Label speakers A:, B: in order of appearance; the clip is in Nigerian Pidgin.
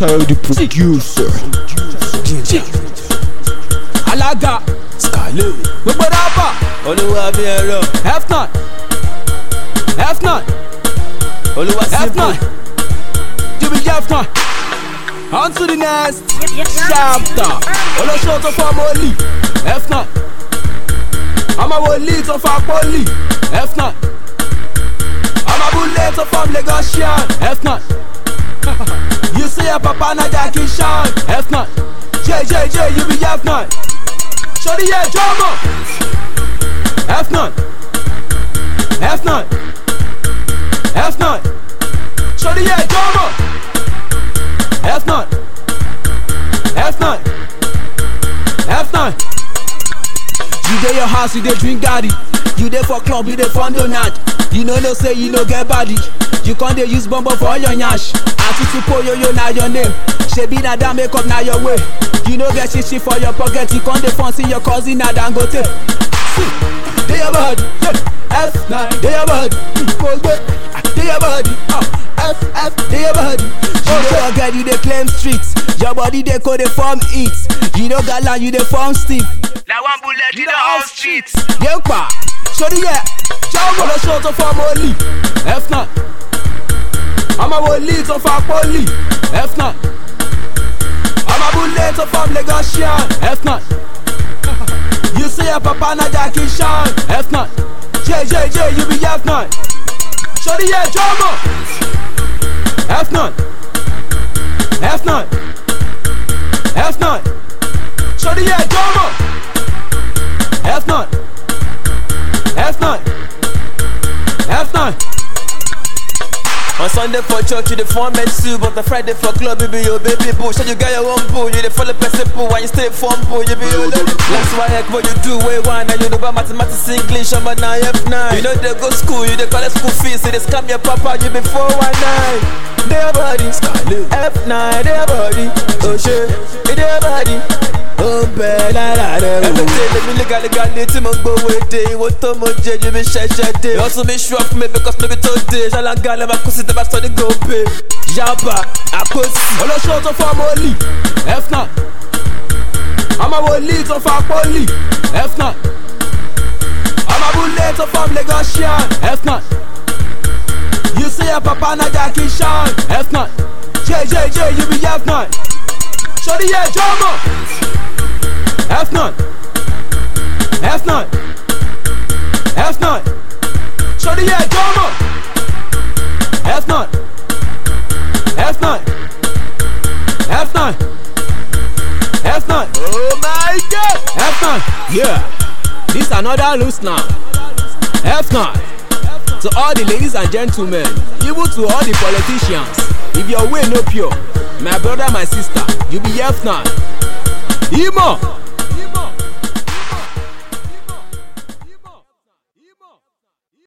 A: Child the producer.
B: alága
C: Scarlet.
B: gbogbo rábà
C: olúwa bí ẹ̀rọ
B: f9 f9
C: olúwa
B: f9
C: simple.
B: jìbì jẹ́ f9 on to the next chapter olóṣèlú tó fọ́ mọ́lì f9 ọmọ wòlíì tó fa pọ́lì f9 ọmọ abúlé tó fọ́m Lagosian f9 you see your papa na jackie chan f9 jjj you be f9 sori yẹ jọmọ f9 f9 f9 sori yẹ jọmọ f9 f9 f9 you dey your house you dey drink garri you dey for club you dey fun donut you no know say you no get body you con dey use bombo for all your yansh atutu poyoyo na your name shebi na that makeup na your way you no get shishi for your pocket you con dey fun see your cousin na dangote see dey your body yeah. f9 dey your body mo gbe dey your body uh, ff dey your body you no forget you dey claim streets your body dey go dey form heat you no gala you dey form stiff.
D: na one bullet in the whole street.
B: yéèpà sórí yẹ jọ́wọ́ olóṣèlú tó fọ́ mọ́lì f9 ọmọ wòlíì tó fa pọ́lì f9 ọmọ abúlé tó fọ́m Lagosian f9 you see your papa na jackie chan f9 jjj you be f9 sórí yẹ jọ́wọ́ f9 f9 f9 sórí yẹ jọ́wọ́ f9 f9 f9
C: On Sunday for church, you the form men soup, but the Friday for club, you be your baby boo. Sure you got your own boo, you the follow person boo, and you stay form boo, you be your lady. That's why heck what you do, way one, and you know about mathematics, English, I'm a 9 F9. You know they go school, you the college school fees, so they scam your papa, you be 419. Their body, F9, their body, oh shit, their body. ó ń bẹ lára rẹ o. ẹgbẹ́ tí èmi lẹ́gàlẹ́gàlẹ́ tí mo gbowó èdè ìwọ tó mo jẹ ju mi ṣẹ̀ṣẹ̀ dé. ọ̀sùn mi ṣú ọ̀fun mi because níbi tó dé. ṣáláńgá lè máa kú sí tẹ́lá sọ ní gòbè. yaba àkóso.
B: olóṣèlú tó fọ́ mọ́lì f9 ọmọ wòlíì tó fa pọ́lì f9 ọmọ abúlé tó fọ́m Lagosian f9 you see your papa na jackie chan f9 jjj you be f9 sórí yẹ jọmọ f9 f9 f9 sórí yẹ jọmọ f9 f9 f9 f9
D: oh my god.
B: F9, yeah. This another loose now. F9. To all the ladies and gentlemen, even to all the politicians, if your way no pure, my brother, my sister, you be F9. Imo,